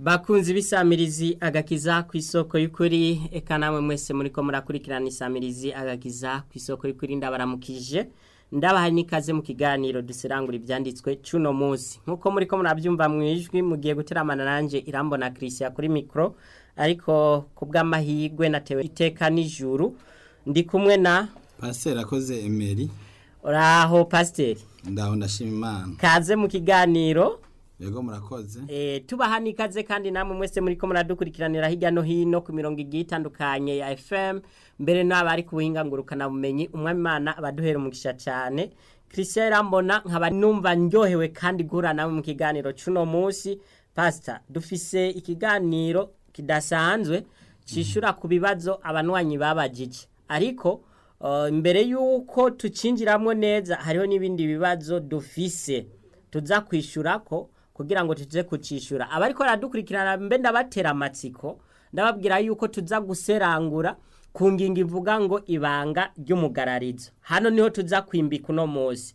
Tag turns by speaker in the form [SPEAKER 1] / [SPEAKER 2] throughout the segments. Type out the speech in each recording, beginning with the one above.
[SPEAKER 1] bakunzi b'isamirizi agakiza ku isoko y'ukuri eka namwe mwese muri ko murakurikirana isamirizi agakiza ku isoko y'ukuri ndabaramukije ndabaha n'ikaze mu kiganiro duserangura ibyanditswe cuno munsi nk'uko muri ko murabyumva mu ijwi mugiye guteramana nanjye irambona christian kuri mikoro ariko ku bw'amahirwe natewe iteka n'ijuru ndi kumwe na
[SPEAKER 2] pasiteri akoze emeri
[SPEAKER 1] uraho pasiteri
[SPEAKER 2] ndaho ndashima imana
[SPEAKER 1] kaze mu kiganiro
[SPEAKER 2] yego murakoze
[SPEAKER 1] Eh, tubaha n'ikaze kandi namwe mwese muri ko muradukurikiranira hirya no hino ku mirongo igiye itandukanye ya FM mbere n'abari ku buhinga ngurukana bumenyi umwami Imana abaduhera umugisha cyane Christian Rambona nkaba numva ndyohewe kandi gura nawe mu kiganiro cuno munsi pastor dufise ikiganiro kidasanzwe cishura ku bibazo abanwanyi babajije ariko uh, mbere yuko tucinjiramwo neza hariho n'ibindi bibazo dufise tuza kwishura ko kugira ngo tuze kucishura abariko baradukurikirana mbe ndabatera amatsiko ndababwira yuko tuza guserangura ku ngingo ivuga ngo ibanga ry'umugararizo hano niho tuza kwimbika uno munsi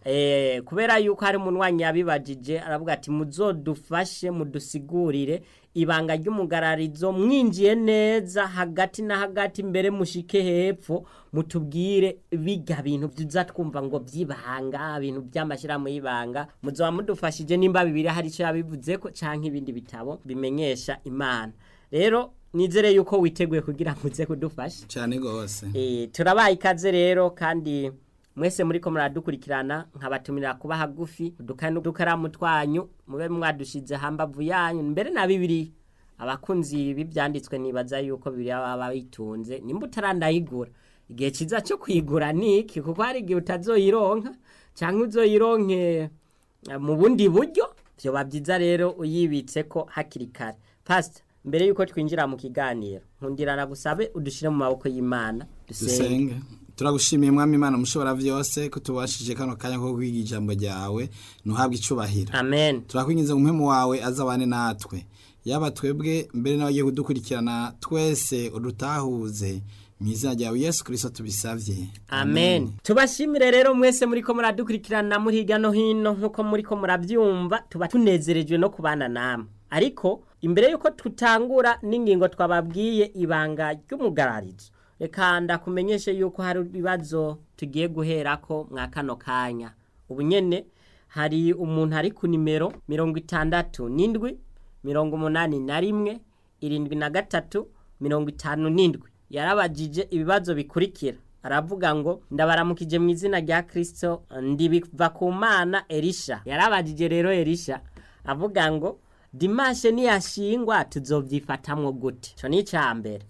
[SPEAKER 1] eh kubera yuko hari umunwanyi yabibajije aravuga ati muzodufashe mudusigurire ibanga ry'umugararizo mwinjiye neza hagati na hagati mbere mushike hepfo mutubwire biga bintu byiza twumva ngo byibanga ibintu by'amashyirahamwe y'ibanga muzoba mudufashije nimba bibiri hari icyo yabivuze ko canke ibindi bitabo bimenyesha imana rero nizere yuko witeguye kugira ngo uze kudufasha
[SPEAKER 2] cyane rwose
[SPEAKER 1] Eh, turabaye ikaze rero kandi mwese muri ko muradukurikirana nkabatumira kuba hagufi udukani n'udukaramu twanyu mube mwadushize hambavu yanyu mbere na bibiri abakunzi b'ibyanditswe nibaza yuko bibiri baba bitunze nimba utarandayigura igihe cyiza cyo kuyigura ni iki kuko hari igihe utazoyironka cyangwa uzoyironke eh, mu bundi buryo byoba byiza rero uyibitse ko hakiri kare pasita mbere yuko twinjira mu kiganiro nkundirana gusabe udushyire mu maboko y'imana dusenge
[SPEAKER 2] dusenge turagushimiye mwami imana mushobora byose ko tubashije kano kanya ko kwiga ijambo ryawe ntuhabwe icubahiro
[SPEAKER 1] amen
[SPEAKER 2] turakwinjiza mu mpemu wawe azabane natwe yaba twebwe mbere n'abagiye kudukurikirana twese udutahuze mu izina ryawe yesu kirisito tubisabye
[SPEAKER 1] amen tubashimire rero mwese muri ko muradukurikirana muri hirya no hino nk'uko muri ko murabyumva tuba tunezerejwe no kubana namwe ariko imbere y'uko tutangura n'ingingo twababwiye ibanga ry'umugararizo reka ndakumenyeshe yuko hari ibibazo tugiye guherako mwa kano kanya ubu nyene hari umuntu ari ku nimero mirongo itandatu n'indwi mirongo umunani na rimwe irindwi na gatatu mirongo itanu n'indwi yarabajije ibibazo bikurikira aravuga ngo ndabaramukije mu izina rya kirisito ndibiva ku mana erisha yarabajije rero erisha avuga ngo dimashe niyashingwa tuzobyifatamwo gute icyo ni icya mbere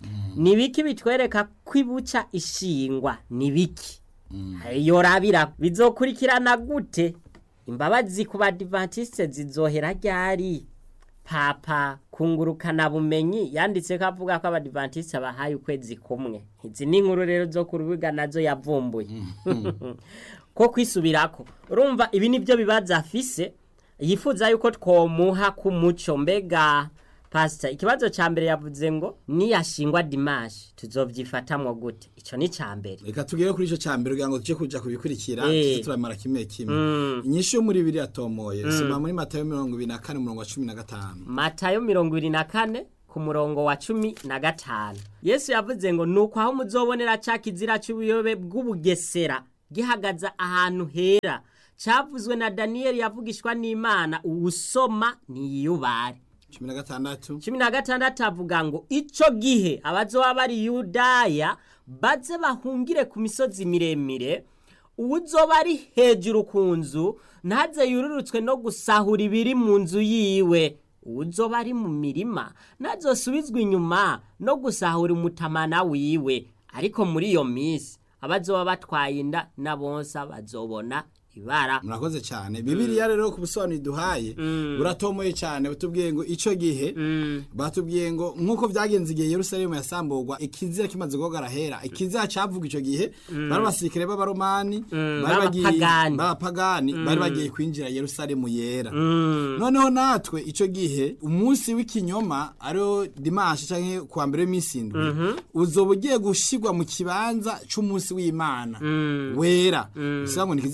[SPEAKER 1] ni biki bitwereka ko ibuca ishingwa ni biki yorabira bizokurikirana gute imbabazi ku badivantisite zizohera ryari papa kungurukana bumenyi yanditse ko avuga ko abadivantisite bahaye ukwezi kumwe izi ni inkuru rero zo ku rubuga nazo yavumbuye ko kwisubirako urumva ibi nibyo bibazo afise yifuza yuko twomuha ku muco mbega pasita ikibazo cya mbere yavuze ngo niyashingwa dimashi tuzobyifatamwo gute icyo ni icya mbere
[SPEAKER 2] reka tugere kuri icyo cya mbere kugira ngo tujye kuja kubikurikira
[SPEAKER 1] Eh.
[SPEAKER 2] tuze turamara kimwe kimwe inyishu yo muri bibiri yatomoye soma muri matayo mirongo ibiri na kane umurongo wa cumi na gatanu
[SPEAKER 1] matayo mirongo ibiri na kane ku murongo wa cumi na gatanu yesu yavuze ngo ni uko aho muzobonera cya kizira cy'ubuyobe bw'ubugesera gihagaze ahantu hera cyavuzwe na daniyeli yavugishwa n'imana uwusoma niyubare
[SPEAKER 2] cumi na gatandatu
[SPEAKER 1] cumi na gatandatu avuga ngo icyo gihe abazoba bari yudaya baze bahungire ku misozi miremire uwuzoba ari hejuru ku nzu ntaze yururutswe no gusahura ibiri mu nzu yiwe uwuzoba ari mu mirima ntazosubizwe inyuma no gusahura umutamana wiwe ariko muri iyo minsi abazoba batwaye inda na bonsa bazobona ibara
[SPEAKER 2] murakoze cyane bibiriya rero ku busobanuro duhaye buratomoye cyane batubwiye ngo icyo gihe batubwiye ngo nk'uko byagenze igihe yerusalemu yasamburwa ikizira kimaze guhogara hera ikizira cyavuga icyo gihe bari abasirikare b'abaromani bari bagiye
[SPEAKER 1] b'abapagani.
[SPEAKER 2] b'abapagani bari bagiye kwinjira yerusalemu yera noneho natwe icyo gihe umunsi w'ikinyoma ariwo dimanshi cyangwa kuwa mbere w'iminsi indwi uzoba ugiye gushyirwa mu kibanza cy'umunsi w'imana wera bivuga ngo ntikizaca ubuyobe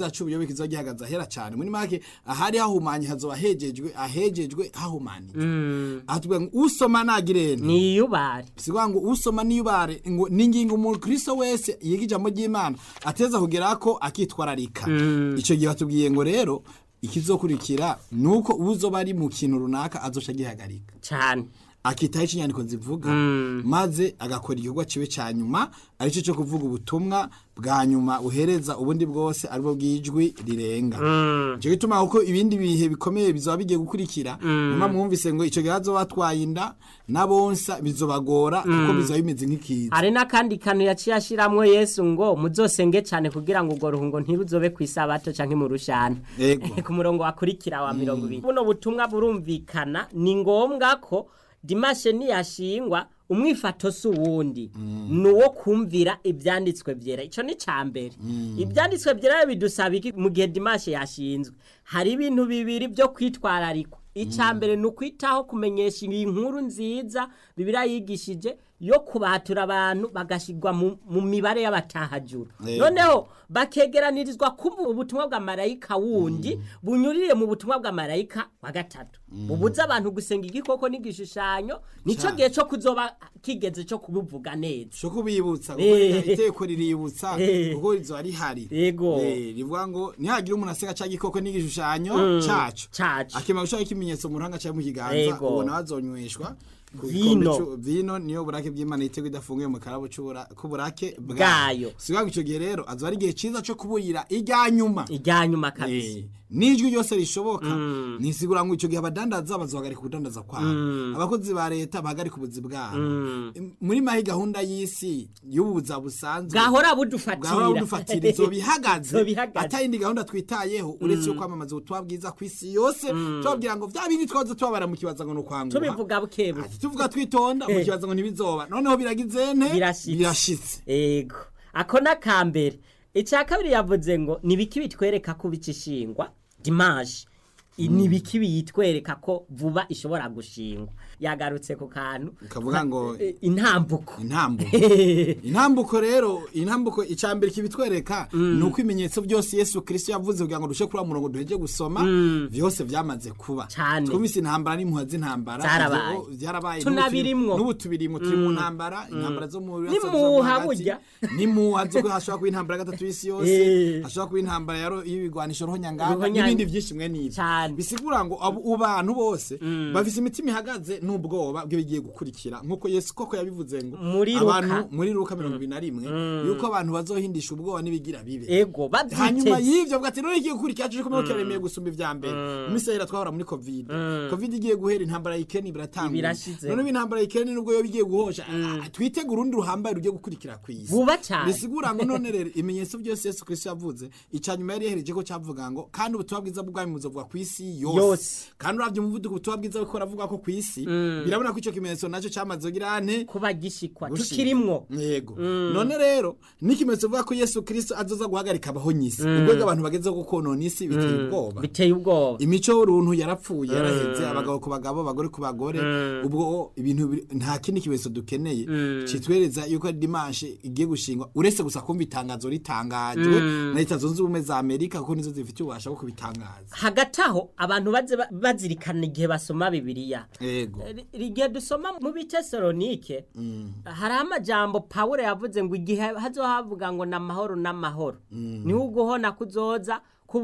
[SPEAKER 2] kizoba gihagaze ahera cyane muri make ahari hahumanye hazoba hejejwe ahejejwe hahumanije aha tuvuga ngo usoma nagirene
[SPEAKER 1] niyubare
[SPEAKER 2] sikuvuga ngo usoma niyubare ngo ni ingingo umukristo wese yiga ijambo ry'imana ateza kugera ko akitwararika icyo gihe batubwiye ngo rero ikizokurikira ni uko uzoba ari mu kintu runaka azoca agihagarika
[SPEAKER 1] cyane
[SPEAKER 2] akitaho icyo inyandiko zivuga maze agakora igikorwa kiwe cya nyuma aricyo cyo kuvuga ubutumwa bwa nyuma buhereza ubundi bwose aribwo bw'ijwi rirenga icyo gituma kuko ibindi bihe bikomeye bizaba bigiye gukurikira nyuma mwumvise ngo icyo gihe hazoba batwaye inda n'abonsa bizobagora kuko bizaba bimeze nk'ikiza
[SPEAKER 1] hari n'akandi kantu yaciye ashiramwo yesu ngo muzosenge cyane kugira ngo urwo ruhungo ntiruzobe ku isabato canke mu rushana
[SPEAKER 2] Yego.
[SPEAKER 1] ku murongo wakurikira wa mirongo ibiri buno butumwa burumvikana ni ngombwa ko dimashe niyashingwa umwifato si uwundi ni uwo kumvira ibyanditswe byera icyo ni cya mbere ibyanditswe byera bidusaba iki mu gihe dimashe yashinzwe hari ibintu bibiri byo kwitwararikwa icya mbere ni ukwitaho kumenyesha iyi nkuru nziza bibiriya yigishije yo kubatura abantu bagashyirwa mu- mu mibare y'abatahajuru
[SPEAKER 2] Yego.
[SPEAKER 1] noneho bakegeranirizwa kumva ubutumwa bwa marayika wundi bunyurire mu butumwa bwa marayika wa gatatu bubuza abantu gusenga igikoko n'igishushanyo nicyo
[SPEAKER 2] Cyane.
[SPEAKER 1] gihe cyo kuzoba kigeze cyo kubivuga neza
[SPEAKER 2] cyo kubibutsa
[SPEAKER 1] Eh.
[SPEAKER 2] kuko iteko riributsa
[SPEAKER 1] Eh.
[SPEAKER 2] kuko rizoba rihari
[SPEAKER 1] Yego.
[SPEAKER 2] Eh, rivuga ngo ntihagire umuntu aseka cya gikoko n'igishushanyo cyacu
[SPEAKER 1] cacu
[SPEAKER 2] akimara gushaka ikimenyetso mu ruhanga cyangwa mu kiganza
[SPEAKER 1] Yego.
[SPEAKER 2] ubona bazonyweshwa ku
[SPEAKER 1] Vino.
[SPEAKER 2] gikombe c'u- vino niyo burake bw'imana yitego idafunguye mu karabo c'ubura- k'uburake
[SPEAKER 1] Bwayo.
[SPEAKER 2] si ngo icyo gihe rero azoba ari igihe cyiza cyo kuburira irya nyuma
[SPEAKER 1] ijya nyuma kabisa
[SPEAKER 2] Eh, n'ijwi ryose rishoboka nisigura ngo icyo gihe abadandaza bazohagarika ubudandaza kwabo abakozi ba leta bahagarika ubuzi bwabo Em, muri mahi gahunda y'isi y'ubuza busanzwe
[SPEAKER 1] bwahora
[SPEAKER 2] bwahora
[SPEAKER 1] budufatira
[SPEAKER 2] budufatira izo bihagaze
[SPEAKER 1] Izo bihagaze.
[SPEAKER 2] atayindi gahunda twitayeho uretse yo kwamamaza ubutumwa bwiza ku isi yose tubabwira ngo bya bindi twaza tubabara mu kibaza ngo ni ukwanguha
[SPEAKER 1] tubivuga bukebuke
[SPEAKER 2] Ati, tuvuga twitonda mu kibaza ngo ntibizoba noneho biragize nte
[SPEAKER 1] Birashitse.
[SPEAKER 2] birashitse
[SPEAKER 1] ego ako ni akambere icya kabiri yavuze ngo ni ibiki bitwereka ko bica ishingwa dimaje I- ni ibiki biyitwereka ko vuba ishobora gushingwa yagarutse ku kantu
[SPEAKER 2] Kavuga ngo-
[SPEAKER 1] Eh, intambuko
[SPEAKER 2] intambuko intambuko rero intambuko icambere kibitwereka ni uko ibimenyetso byose yesu kirisito yavuze kugira ngo dushe kuri wa murongo duheje gusoma byose byamaze kuba
[SPEAKER 1] Cane.
[SPEAKER 2] twumvise intambara n'impuha z'intambara
[SPEAKER 1] Zarabaye.
[SPEAKER 2] Ivyo byarabaye
[SPEAKER 1] Tunabirimwo.
[SPEAKER 2] n'ubu tubirimwo turi mu ntambara intambara zo mu burasirazuba
[SPEAKER 1] N'impuha
[SPEAKER 2] bwo hagati.
[SPEAKER 1] burya.
[SPEAKER 2] n'impuha zo hashobora kuba intambara ya gatatu y'isi yose
[SPEAKER 1] Eh.
[SPEAKER 2] hashobora kuba intambara ya ro- y'ibigwanisho ruhonyanganga
[SPEAKER 1] Ruhonyanga.
[SPEAKER 2] n'ibindi byinshi mwe n'ibyo
[SPEAKER 1] Cane.
[SPEAKER 2] bisigura ngo abo bantu bose bafise imitima ihagaze n'ubwoba bw'ibigiye gukurikira nk'uko yesu koko yabivuze ngo
[SPEAKER 1] Muri
[SPEAKER 2] abantu
[SPEAKER 1] Luka.
[SPEAKER 2] muri Luka mirongo ibiri na rimwe yuko abantu bazohindisha ubwoba n'ibigira bibe
[SPEAKER 1] ego
[SPEAKER 2] hanyuma
[SPEAKER 1] babyiteze
[SPEAKER 2] y'ivyo bwa ati none igiye gukurikira cyo kumwe kiremeye gusumba ivya mbere mu minsi yahera twahora muri covid covid igiye guhera intambara ya Ukraine biratangura
[SPEAKER 1] Birashize.
[SPEAKER 2] none intambara ya Ukraine nubwo yo bigiye guhosha ah, twitege urundi ruhambaye rugiye gukurikira kw'isi
[SPEAKER 1] vuba cyane
[SPEAKER 2] bisigura ngo none rero ibimenyetso byose yesu kristo yavuze icya nyuma yari yahereje ko cyavuga ngo kandi ubutumwa bwiza bw'ubwami buzovuga ku isi yose
[SPEAKER 1] Yose.
[SPEAKER 2] kandi uravye umuvuduko ubutumwa bwiza buriko buravuga ko ku isi birabona ko ico kimenyetso nacyo cyamaze kugira ane
[SPEAKER 1] kuba gishikwa
[SPEAKER 2] gushika.
[SPEAKER 1] tukirimwo
[SPEAKER 2] yego none rero n'ikimenyetso bivuga ko yesu kristo azoza guhagarika abahonyisi ubwo abantu bagezeho gukonona isi biteye ubwoba
[SPEAKER 1] biteye ubwoba
[SPEAKER 2] imico y'uruntu yarapfuye yaraheze abagabo ku bagabo abagore ku bagore ubwo ibintu biri- nta kindi kimenyetso dukeneye kitwereza yuko ari dimanche igiye gushingwa uretse gusa kumva itangazo ritangajwe na leta zunze ubumwe za amerika kuko nizo zifite ububasha bwo kubitangaza
[SPEAKER 1] hagati aho abantu baze ba- bazirikana igihe basoma bibiliya
[SPEAKER 2] yego
[SPEAKER 1] Ri- igihe dusoma mu bitesalonike hari amajambo pawulo yavuze ngo igihe hazohavuga ngo ni amahoro n'amahoro niho uguhona kuzoza